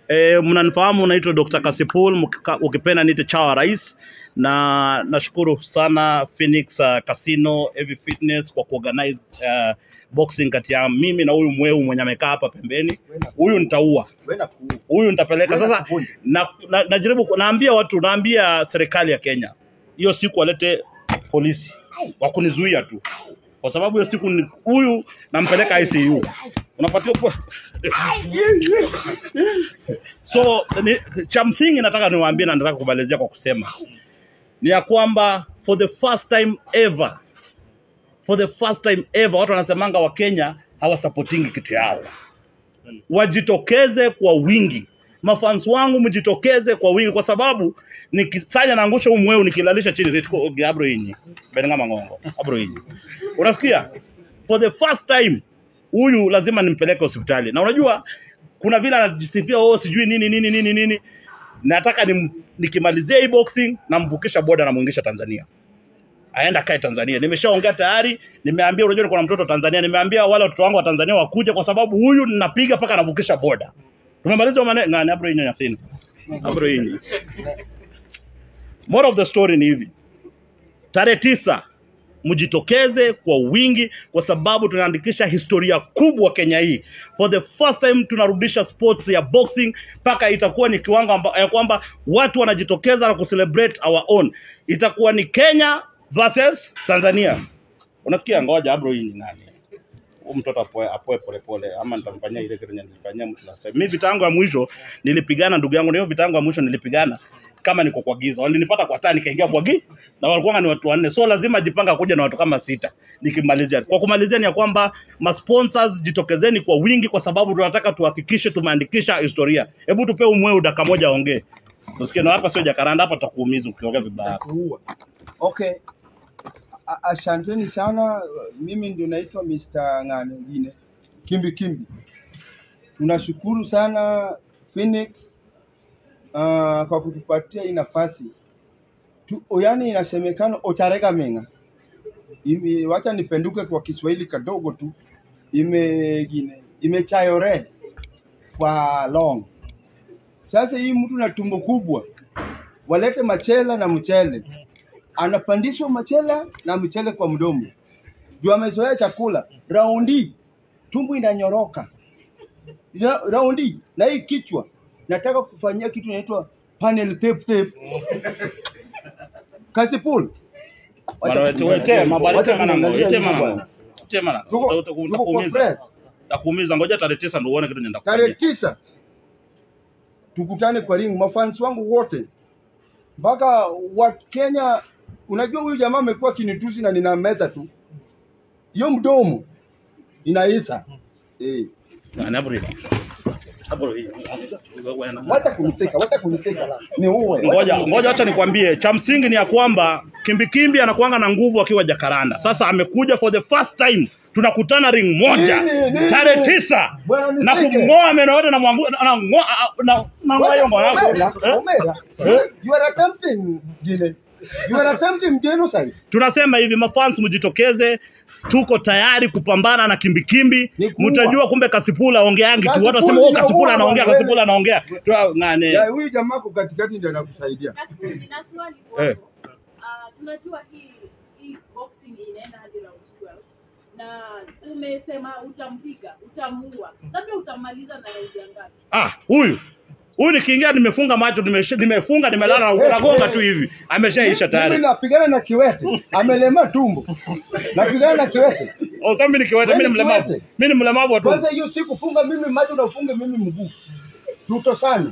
E, mnanifahamu naitwa Dr. Kasipul, mkika- ukipenda niite chawa rais, na nashukuru sana Phoenix uh, Casino Heavy Fitness kwa kuorganize uh, boxing kati ya mimi na huyu mweu mwenye amekaa hapa pembeni. Huyu nitaua, Wenda kuu. huyu nitapeleka Wenda sasa. kuvunja. Na, na, najaribu ku- naambia watu, naambia serikali ya Kenya hiyo siku walete polisi wa kunizuia tu, kwa sababu hiyo siku ni- huyu nampeleka ICU unapatia po so ni, cha msingi nataka niwaambie na nataka kumalizia kwa kusema ni ya kwamba for the first time ever for the first time ever watu wanasemanga wa Kenya hawasupportingi kitu yao wajitokeze kwa wingi mafans wangu mjitokeze kwa wingi kwa sababu nikisanya naangusha huu mweu nikilalisha chini ritiko abro inyi benga mangongo abro inyi unasikia for the first time huyu lazima nimpeleke hospitali na unajua kuna vile anajisifia oh sijui nini nini nini nini nataka nim, nikimalizia hii boxing namvukisha boda namwingisha Tanzania aenda kae Tanzania. Nimeshaongea tayari, nimeambia unajua niko na mtoto Tanzania, nimeambia wale watoto wangu wa Tanzania wakuje kwa sababu huyu ninapiga mpaka anavukisha boda. Tumemaliza maneno ngani abro inyo yathini. Abro inyo. More of the story ni hivi. Tarehe tisa mjitokeze kwa wingi kwa sababu tunaandikisha historia kubwa Kenya hii. For the first time tunarudisha sports ya boxing mpaka itakuwa ni kiwango amba, ya kwamba watu wanajitokeza na kucelebrate our own. Itakuwa ni Kenya versus Tanzania. Unasikia? Ngoja abro hii ni nani? Huyu mtoto apoe apoe polepole ama nitamfanyia ile kitu yenye nilifanyia mtu last time. Mimi vita yangu ya mwisho nilipigana ndugu yangu, na hiyo vita yangu ya mwisho nilipigana kama niko kwa giza. Walinipata kwa taa nikaingia kwa giza na walikuwa ni watu wanne, so lazima jipanga kuja na watu kama sita nikimalizia. Kwa kumalizia ni ya kwamba masponsors jitokezeni kwa wingi, kwa sababu tunataka tuhakikishe tumeandikisha historia. Hebu tupe umweu dakika moja aongee, tusikie. Na hapa sio jakaranda, hapa tutakuumiza ukiongea vibaya. kuua. Okay. A- Asanteni sana. Mimi ndio naitwa Mr. Ng'ane ngine Kimbi Kimbi. Tunashukuru sana Phoenix uh, kwa kutupatia hii nafasi tu, yani inasemekana ocharega menga ime, wacha nipenduke kwa Kiswahili kadogo tu ime gine imechayore kwa long. Sasa hii mtu na tumbo kubwa walete machela na mchele, anapandishwa machela na mchele kwa mdomo juu amezoea chakula. Raundi tumbo inanyoroka Ra- raundi na hii kichwa, nataka kufanyia kitu inaitwa panel tape tape. Kasipul Bwana, wete- wete, mabali, Wacha tema nango, kuniangalia wete nyuma mango. bwana. Wete mango. Tuko- Uta- uta- tuko kwa utakuumiza. press. Utakuumiza. Ngoja tarehe tisa ndio uone kitu nenda tarehe kufanyia. tisa tukutane kwa ring, mafans wangu wote mpaka wa Kenya. Unajua huyu jamaa amekuwa kinitusi na nina meza tu, hiyo mdomo inaisa eh. Ngani abro hii. Abro hii. Wewe na- Wacha kuniseka, wacha kuniseka, ni uwe ngoja ngoja, acha nikwambie, cha msingi ni ya kwamba kimbikimbi anakuanga na nguvu akiwa Jakaranda. Sasa amekuja for the first time, tunakutana ring moja Nini, nini? tarehe tisa Bwana na niseke. kumng'oa meno yote na mwangu na ng'oa na na ng'oa hiyo ngo yako Omera, eh? Omera, Eh? you are attempting Gine. You are attempting genocide. Tunasema hivi, mafans mjitokeze, tuko tayari kupambana na kimbikimbi. Ni kuua. Mtajua kumbe Kasipula aongeangi tu, watu Kasipul wasema oh, inaua Kasipula anaongea, bwana, Kasipula anaongea. Tua ngane Ya huyu jamaa kwa katikati ndio anakusaidia. Nina swali Eh. kwako. Ah, tunajua hii hii boxing inaenda hadi round 12 na umesema utampiga, utamuua, labda utamaliza na raundi ya ngapi? Ah, huyu huyu nikiingia nimefunga macho nimesha- nimefunga nimelala Eh, eh, nagonga eh. tu hivi ameshaisha Mimi tayari. napigana na kiwete, amelema tumbo. Napigana na kiwete. Oh, sasa mimi nikiweta mimi ni Wewe ni mlemavu. kiwete. Mimi ni mlemavu wa Kwanza tumbo. hiyo siku funga mimi macho na ufunge mimi mguu. Tuto sana.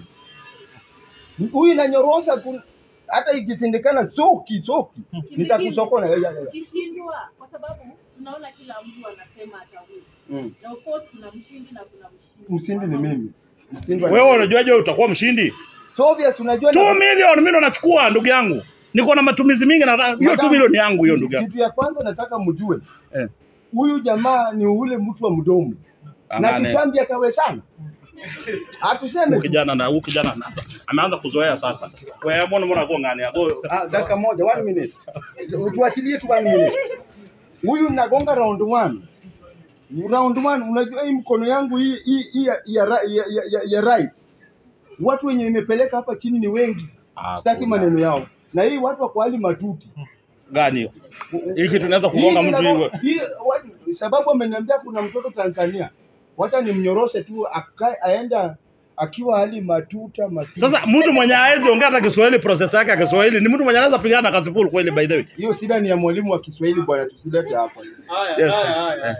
Huyu inanyorosa kun... hata ikisindikana soki soki nitakusokona. Ya, ya, ya. Ukishindwa, kwa sababu tunaona kila mtu anasema atawin, Mm. na of course kuna mshindi na kuna mshindi. Msindi ni mimi. Msindi wa- Wewe unajuaje wewe utakuwa mshindi? Soviets unajua 2 million mimi ndo nachukua ndugu yangu. Niko na matumizi mingi na hiyo 2 Madam, milioni yangu hiyo ndugu yangu. Kitu ya kwanza nataka mjue Eh. huyu jamaa ni ule mtu wa mdomo na Angane. kitambi atawezana. Hatuseme Huyu tu. kijana na huyu kijana anaanza ameanza kuzoea sasa. Wewe mbona mbona kwa ngani yako? Ah, dakika moja, one minute. Tuachilie tu one minute. Huyu nagonga round one. Round one, unajua hii mkono yangu hii hii hii ya, ya, ra- ya, ya, ya, ya right watu wenye imepeleka hapa chini ni wengi, Ah, sitaki kuna. maneno yao. Na hii watu wako hali matuti gani hiyo? Hiki tunaweza kugonga Hii mtu inabo- hivyo. hii watu- sababu ameniambia kuna mtoto Tanzania, wacha nimnyoroshe tu akae aenda akiwa hali matuta matuta. Sasa mtu mwenye hawezi ongea hata Kiswahili, process yake ya Kiswahili ni mtu mwenye anaweza pigana na Kasipul kweli, by the way. hiyo shida ni ya mwalimu wa Kiswahili bwana, tusilete hapa. Yes. Eh.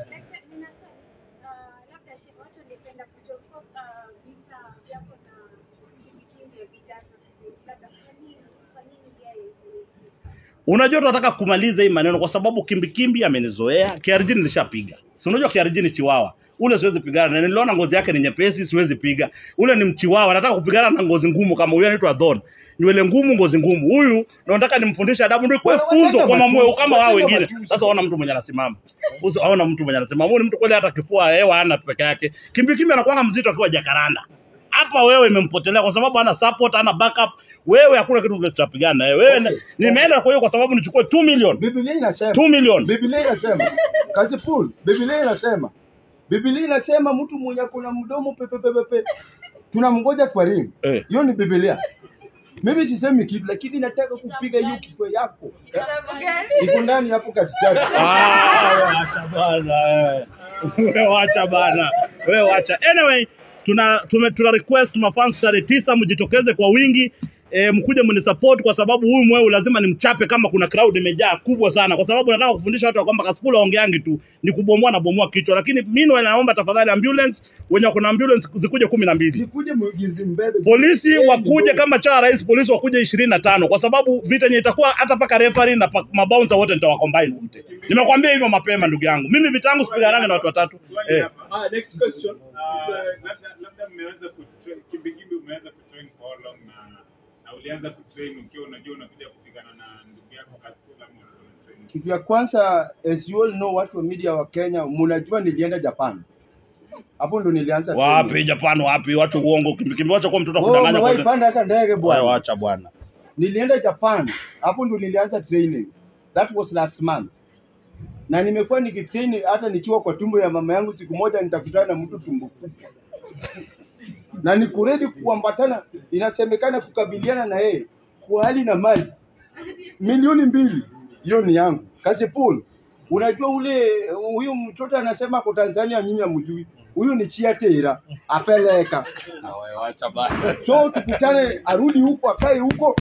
labda shi- watu wangependa kujua of course, uh, vita vyako na kimbikimbia ya vijana labda kwa nini kwa nini yeye Unajua tunataka kumaliza hii maneno kwa sababu kimbikimbi amenizoea. KRG nilishapiga. Si unajua KRG ni chiwawa. Ule siwezi pigana na niliona ngozi yake ni nyepesi, siwezi piga. Ule ni mchiwawa, nataka kupigana na ngozi ngumu kama huyu anaitwa Dhon. Nywele ngumu, ngozi ngumu. Huyu ndo nataka nimfundishe adabu ndio ikuwe Wewe funzo wacha kwa mamweo matusi, kama wao wacha wengine. matusi. Sasa ona mtu mwenye anasimama. Usi aona mtu mwenye anasimama. Huyu ni mtu kweli hata kifua hewa hana peke yake. Kimbikimbi anakuwa mzito akiwa jakaranda. Hapa wewe imempotelea kwa sababu hana support, hana backup. Wewe hakuna kitu tutapigana na wewe. Wewe Okay. nimeenda kwa hiyo kwa sababu nichukue 2 million. Biblia inasema 2 million. Biblia inasema kazi pool. Biblia inasema Biblia inasema mtu mwenye kuna mdomo pepepepepe tunamngoja kwa ring. Eh. Hiyo ni Biblia. Mimi sisemi kitu, lakini nataka kupiga hiyo kichwa yako eh? iko ndani hapo katikati. Ah, wacha bana wewe. Wewe wacha bana. Wewe wacha. Anyway, tuna tume, tuna request mafans tarehe tisa mjitokeze kwa wingi. E, mkuje mnisupport kwa sababu huyu mweu lazima nimchape kama kuna crowd imejaa kubwa sana, kwa sababu nataka kufundisha watu ya kwamba Kasipul aongeangi tu ni kubomoa na bomoa kichwa, lakini mimi naomba tafadhali ambulance wenye kuna ambulance zikuje kumi na mbili Sikuje mwigizi mbele. polisi Yeye wakuje ndio. kama cha rais polisi wakuje ishirini na tano kwa sababu vita yenye itakuwa hata paka referee na pa- mabouncer wote nitawacombine wote. Nimekwambia hivyo mapema ndugu yangu, mimi vita yangu sipiganange na watu watatu Swali eh. hapa. Ah, next question. Ah, labda labda mmeweza kutrain kimbikimbi umeweza kutrain for how long na na ulianza kutrain ukiwa unajua unakuja kupigana na ndugu yako Kasipul ama ulikuwa unatrain Kitu ya kwanza, as you all know, watu wa media wa Kenya, mnajua nilienda Japan. Hapo ndo nilianza. training. Wapi Japan, wapi watu uongo, kimbikimbi, wacha kuwa mtoto Wewe kudanganya umewahi kwa panda hata ndege Wewe bwana. wacha bwana. Nilienda Japan, hapo ndo nilianza training. That was last month. Na nimekuwa nikitrain hata nikiwa kwa tumbo ya mama yangu, siku moja nitakutana na mtu tumbo kubwa. Na niko ready kuambatana, inasemekana kukabiliana na yeye kwa hali na mali. Milioni mbili, hiyo ni yangu. Kasipul, unajua ule huyu mtoto anasema kwa Tanzania nyinyi hamjui. Huyu ni chiatera apeleka. Wewe wacha bwana. So tukutane, arudi huko, akae huko,